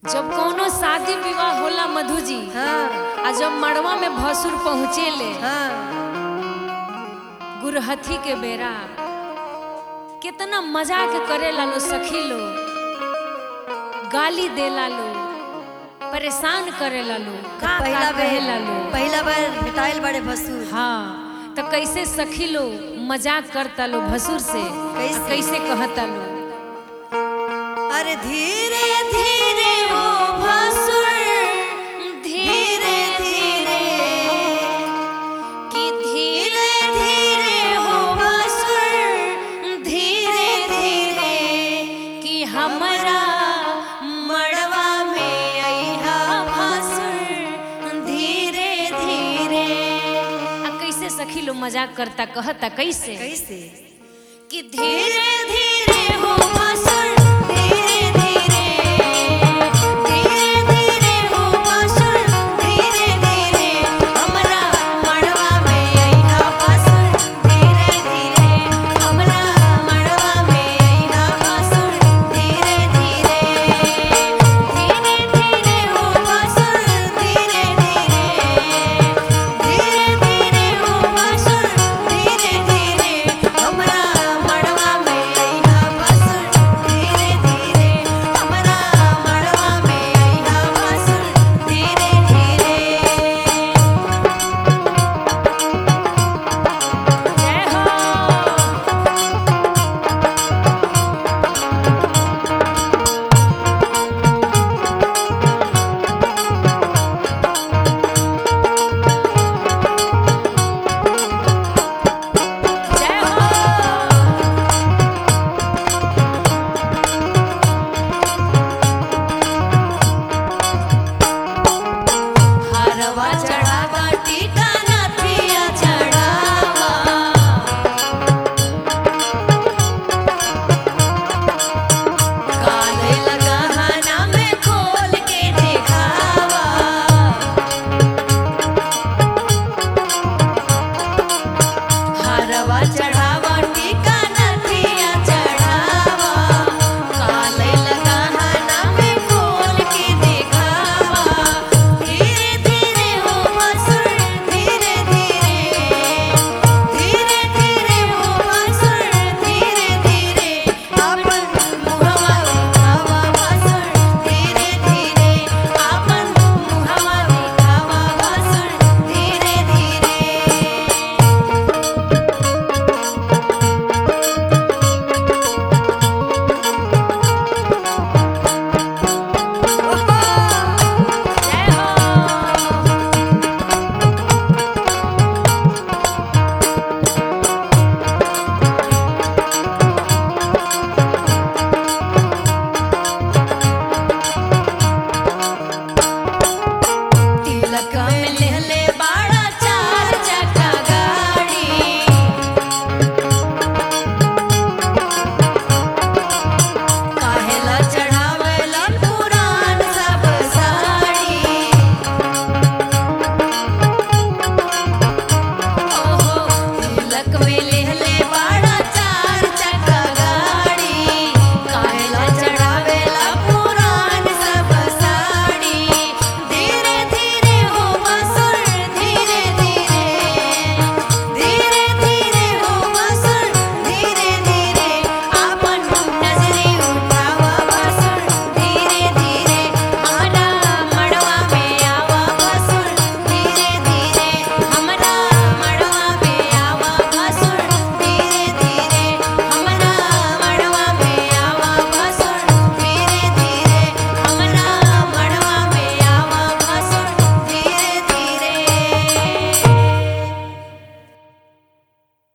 जब कोनो शादी विवाह होला मधु जी हाँ आ जब मड़वा में भसुर पहुँचेले हाँ गुरहथी के बेरा कितना मजाक करे लो सखी लो गाली देला लो परेशान करे लो का पहिला का बार कहेला लो पहिला बार भेटाइल बड़े भसुर हाँ तो कैसे सखी लो मजाक करता लो भसुर से कैसे? कैसे कहता लो अरे धीरे धीरे वो भसुर धीरे धीरे कि धीरे धीरे हो भसुर धीरे धीरे कि हमरा मड़वा में अइहा भसुर धीरे धीरे आ कैसे सखी लो मजाक करता कहता कैसे कैसे कि धीरे धीरे हो भसुर